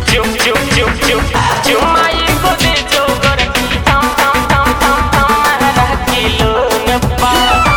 Ciu, ciu, ciu, ciu, ciu mai ko de jogar ki tam tam tam tam tam mara kilo nappa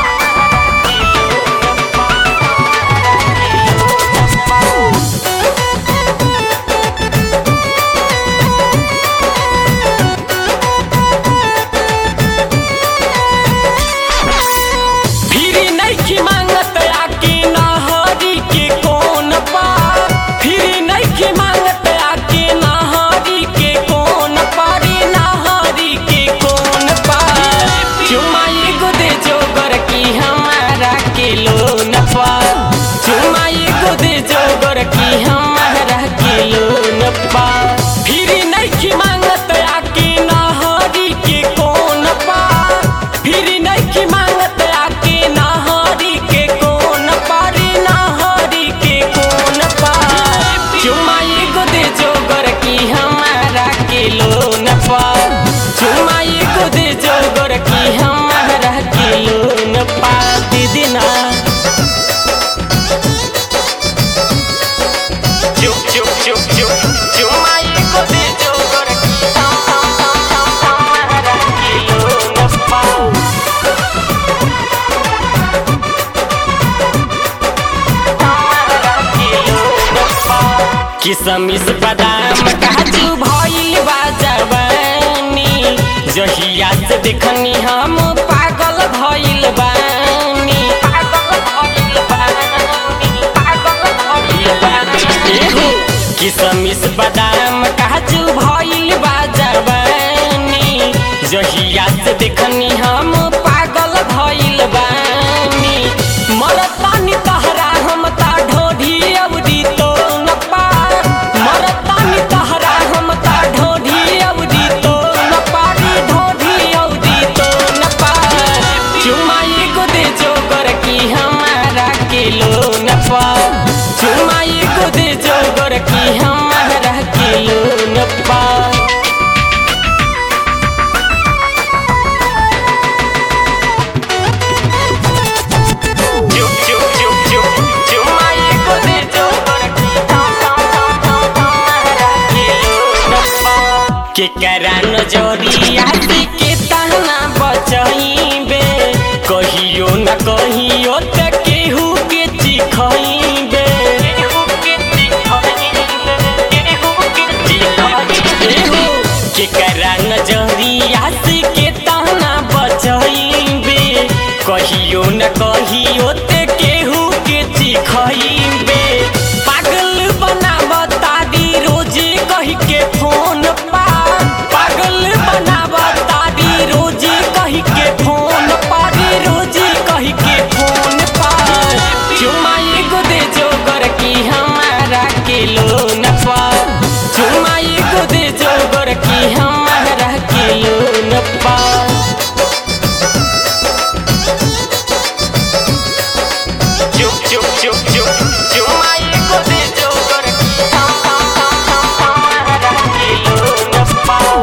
फिरी नइखी मांगत आके नहरी के कोन पा फिरी नइखी मांगत आके नहरी के कोन पारी नहरी के कोन पा चुमाई गो दे जोगर की हमारा के लोन पा चुमाई गो दे जोगर की हमारा के लोन पा फिरी नइखी मांगत आके नहरी के कोन पा फिरी नइखी मांगत आके नहरी के कोन पारी नहरी के कोन पा चुमाई गो दे जोगर की हमारा के लोन पा चुमाई गो दे जोगर की हमारा के लोन पा दीदी ना चुप चुप चुप चुप चुमाई गो दे जोगर की हम हम हम हम हमारा के लोन पा किसमिस बादाम काजू भइल बा जवानी जहिया से देखनी हम पागल भइल बानी पागल भइल बानी पागल भइल बानी एहो, किसमिस बादाम काजू भइल बा जवानी जहिया से देखनी हम पागल भइल बानी मरतानी तहरा हम ता ढोढी अवधि तो न पा मरतानी तहरा हम ता ढोढी अवधि तो न पारी ढोढी अवधि तो न पा चुमाई को दे जोगर की हमारा के लो न पा चुमाई को दे जोगर की हमारा के लो न पा चुप चुप चुप चुप चुमाई को दे जोगर की हम हम हम हम हमारा के लोनपा के करा नजरिया से के ताना बचइबे कहियो न कहियो त केहू के चिखइबे केहू के चिखइबे केहू के चिखइबे के करा नजरिया से के ताना बचइबे कहियो न कहियो ते केहू के चिखइबे पागल बनावता दी रोजे कही के फोन पा पागल बनावता दी रोजे कही के फोन पा दी रोजे कही के फोन पा चुमाई गो दे जोगर की हमारा के लोन पा चुमाई गो दे जोगर की हमारा के लोन पा चुप चुप चुप चुप चुमाई को दे जोगर की हम हम हम हम हमारा के लोन पाओ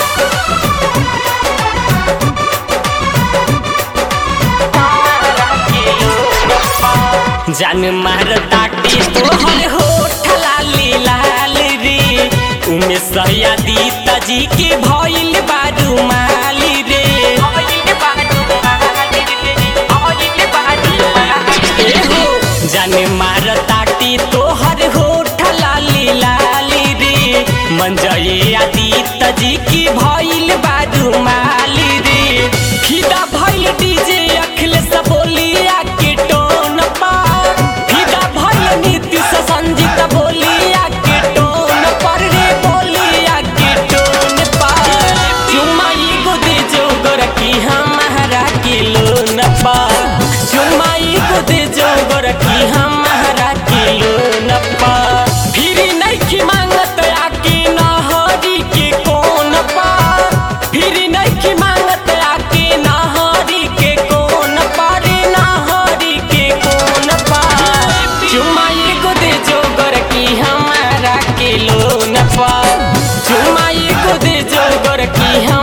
हमारा के लोन पाओ जान मार ताटी तोहर होठ लाली लाल रे उमे सयादी तजी के भइल बारू माली रे भइल बारू माली रे भइल बारू माली एहो जाने मार ताटी तोहर होठ लाली लाली रे मंजये आदि तजी की भइल बारू माली रे फिदा भइल डीजे अखिलेश बोलिया के टोन पा फिदा भइल नीतीश संजीत बोलिया के टोन पर रे बोलिया के टोन पा चुमाई गो दे जोगर की हमारा के लोन पा चुमाई गो दे जोगर की हमारा के लोन पा फिरी नइखी मांगत आके नहरी के कोन पा फिरी नइखी मांगत आके नहरी के कोन पारी नहरी के कोन पा चुमाई गो दे जोगर की हमारा के लोन पा चुमाई गो दे जोगर की हम